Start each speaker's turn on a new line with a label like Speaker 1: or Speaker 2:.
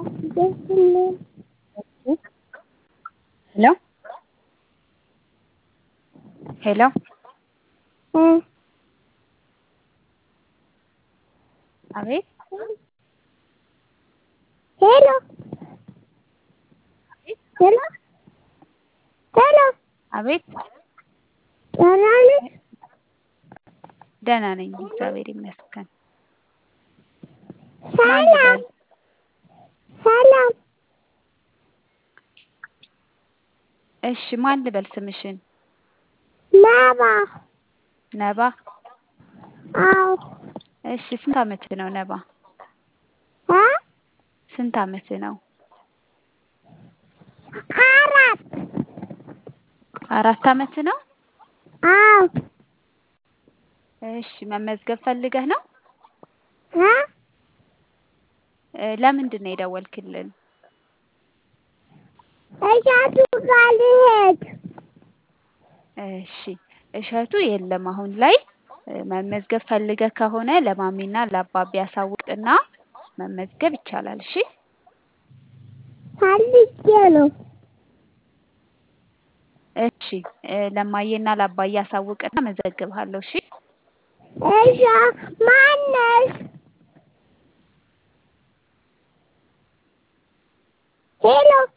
Speaker 1: ሄሎ ሄሎ አቤት
Speaker 2: ሄሎ ሄሎ ሄሎ
Speaker 1: አቤት
Speaker 2: ደህና ነሽ?
Speaker 1: ደህና ነኝ እግዚአብሔር ይመስገን። ማን
Speaker 2: ሰላም
Speaker 1: ልበል?
Speaker 2: ሰላም
Speaker 1: እሺ ማን ልበል ስምሽን?
Speaker 2: ነባ
Speaker 1: ነባ
Speaker 2: አዎ
Speaker 1: እሺ ስንት አመት ነው ነባ?
Speaker 2: እ
Speaker 1: ስንት አመት ነው?
Speaker 2: አራት
Speaker 1: አራት አመት ነው?
Speaker 2: አዎ
Speaker 1: እሺ መመዝገብ ፈልገህ ነው?
Speaker 2: እ
Speaker 1: እ ለምንድን ነው የደወልክልን?
Speaker 2: እሸቱ ጋር ልሄድ
Speaker 1: እሺ እሸቱ የለም አሁን ላይ እ መመዝገብ ፈልገህ ከሆነ ለማሚና ለአባቢ ያሳውቅና መመዝገብ ይቻላል። እሺ
Speaker 2: ፈልጌ ነው።
Speaker 1: እሺ እ ለማየና ለአባዬ አሳውቅና መዘግብሃለሁ። እሺ
Speaker 2: እሺ ማነሽ? ሄሎ